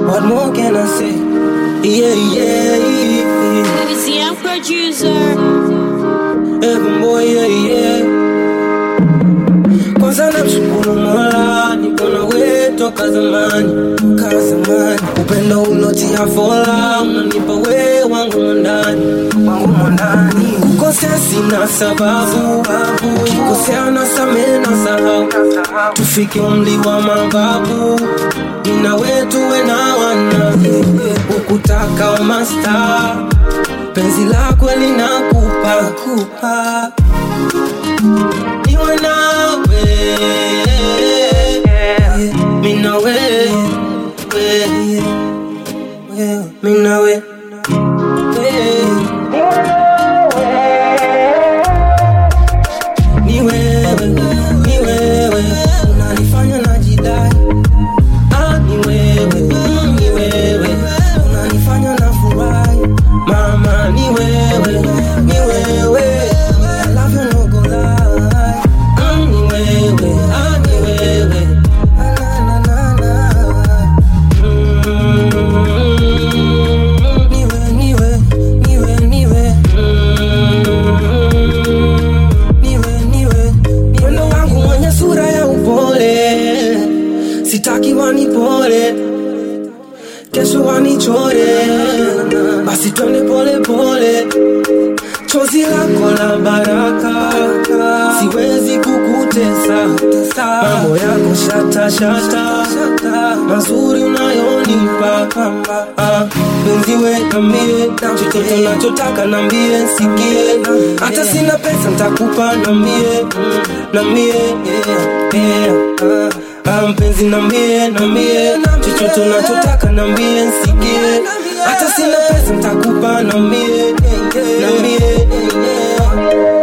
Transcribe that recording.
What more can I say? Yeah, yeah, yeah. Baby, see, I'm producer. Heaven boy, yeah, yeah. Kwanza namshukuru Mola, niko na wewe toka zamani, toka zamani. Upendo ulotia fola, unanipa wewe wangu mwandani, wangu mwandani. Kukosea sina sababu, kikosea na samehe na sahau, tufike umri wa mababu, nina wetu we na wana, ukutaka wa masta penzi lako linakupa kupa niwe nawe minawe minawe ni wewe ni wewe unanifanya najidai Ah, ni wewe mm, ni wewe unanifanya na furahi mama ni wewe ni wewe I love you no go lie mm, ni wewe ah, ni wewe Ah, na, na, na, na. Mm, niwe niwe niwe niwe Mm, niwe niwe mwendo wangu mwenye sura ya upole sitaki wanipole kesho wanichore basi twende pole pole chozi lako la baraka siwezi kukutesa mambo yako shata shata mazuri unayonipa Ah, penzi we nambie chochote nachotaka nambie sikie hata sina pesa ntakupa nambie nambie yeah, yeah. Ah, mpenzi nambie nambie chochote unachotaka nambie nsikie hata sina pesa ntakupa nambie nambie